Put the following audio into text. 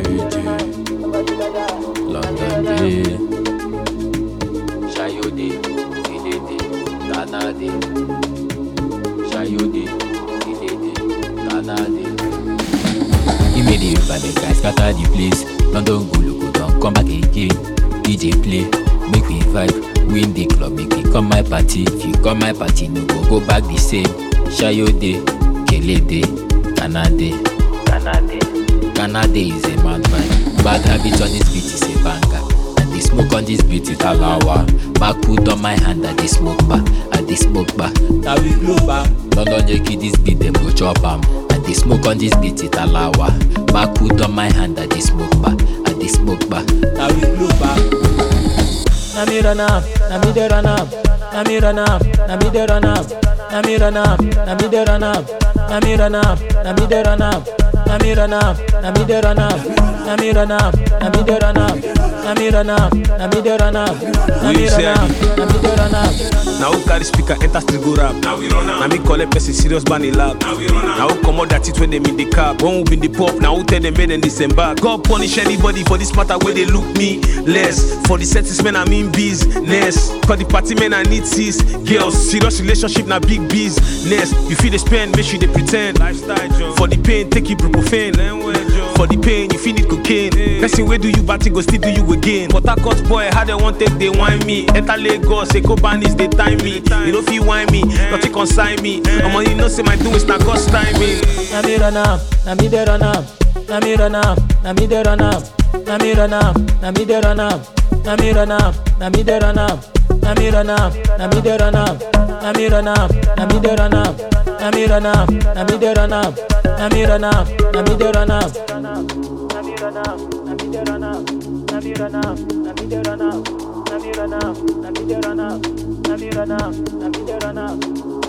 London day. Shayode, Idede, Ghana day. Shayode, Idede, Ghana day. He made it by the guys scatter the place. London go look don't come back again. DJ play, make we vibe, win the club, make we come my party. If you come my party, no go go back the same. Shayode, Kelede, Ghana day. Ghana day. Ghana day is a mad vibe. Bad habit on this beat is a banger. And the smoke on this beat is alawa. Back put on my hand at the smoke bar, at the smoke bar. Now we blow back. London Yankee this beat them go chop am. And the smoke on this beat is alawa. Back put on my hand at the smoke bar, at the smoke bar. Now we blow back. Na me run am, na me dey run am, na me run am, na me dey run am, na me run am, na me dey run am, na me run am, na me dey run am, na me run am, na me dey run am, na me run am, na me dey run am, na me run am, na me dey run am, na me run am, na me dey run am. Now who carry speaker enter street go rap? Now we run Now me collect person serious ban in lab. Now we run Now who comot that it when them in the cab? One who been the pop? Now who tell them make them disembark? God punish anybody for this matter where they look me less. For the settings men I mean business. Cause the party men I need sis. Girls serious relationship na big business. You feel they spend, make sure they pretend. Lifestyle John. For the pain take ibuprofen. For the pain you feel need cocaine. Person where do you bad thing go still do you again. But that cut boy how they want take they whine me. Enter Lagos, Eko Banis they time me. You don't feel whine me, nothing consign me. I'm on you know say my doing is not God's timing. Na me run am, na me dey run am, na me run am, na me dey run am, na me run am, na me dey run am, na me run am, na me dey run am, na me run am, na me dey run am, na me run am, na me dey run am, na me run am, na me dey run am, na me run am, na me dey run am. Na me run am, na me dey run am, na me run am, na me dey run am, na me run am, na me dey run am, na me run am, na me dey run am.